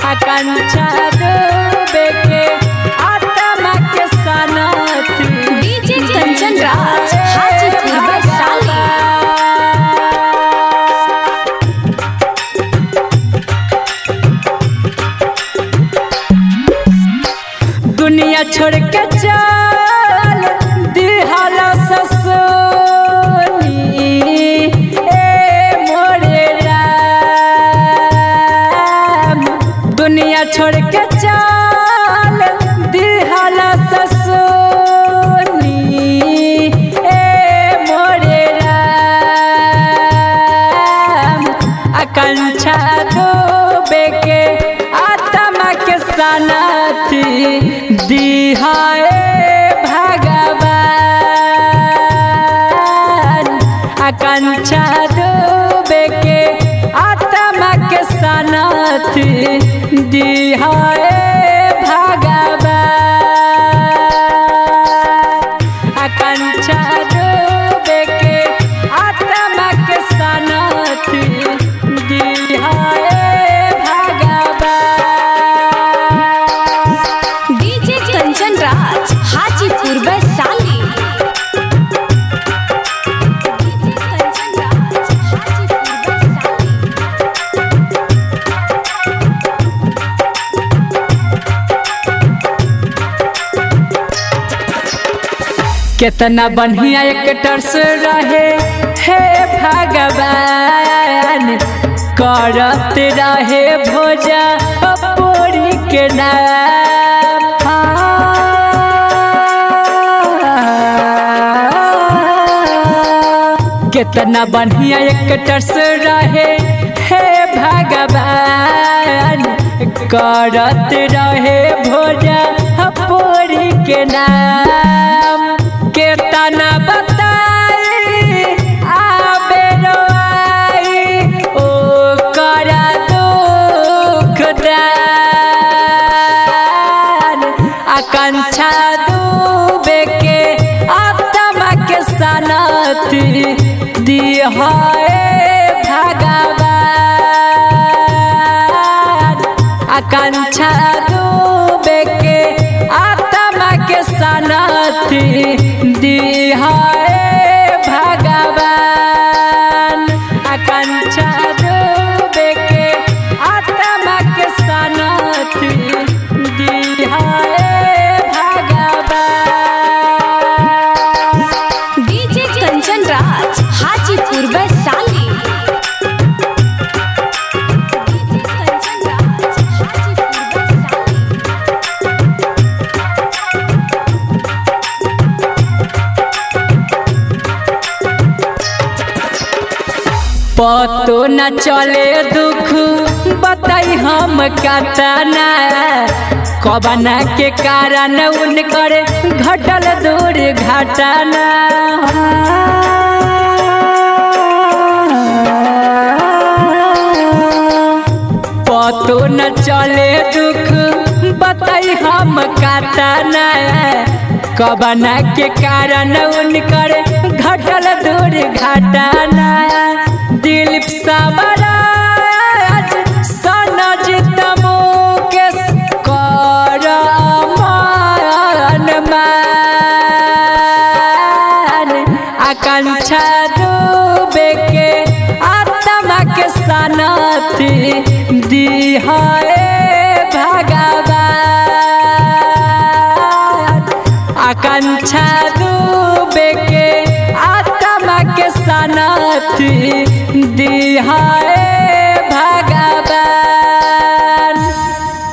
आकांक्षा डूबे के आत्मा के सनती डीजे कंचन राज हाजीपुर वैशाली दुनिया छोड़ के चल दिहाला ससुनी ए मोरे राम दुनिया छोड़ के चल दिहाला ससुनी ए मोरे राम आकांक्षा डूबे के आत्मा के सनती दिहाए भगवान आकांक्षा डूबे के आत्मा के सनती दिहाए भगवान आकांक्षा डूबे के आत्मा के सनती दिहाए भगवान डीजे कंचन राज हाजीपुर वैशाली डीजे कंचन राज हाजीपुर वैशाली कितना बढ़िया एक्टर से रहे हे भगवान करत रहे भोजा पूरी के नाम कितना बढ़िया एक्टर से रहे हे भगवान करत रहे भोजा पूरी के नाम केतना बताई आबे रोआई ओ करा दुख दान आकांक्षा डूबे के आत्मा के सनती दिहाए भगवान आकांक्षा डूबे के आत्मा के सनती दिहाए भगवान आकांक्षा डूबे के आत्मा के सनती दिहाए भगवान डीजे कंचन राज हाजीपुर वैशाली डीजे कंचन राज हाजीपुर वैशाली पतो न चले दुख बताई हम कतना कबना के कारण उनकर घटल दूर घटना पतो न चले दुख बताई हम कतना कबना के कारण उनकर घटल दूर घटना दिलीप सबराज सनज तमो के कर मान मान आकांक्षा डूबे के आत्मा के सनती दिहाए भगवान आकांक्षा डूबे के आत्मा के सनती दिहाए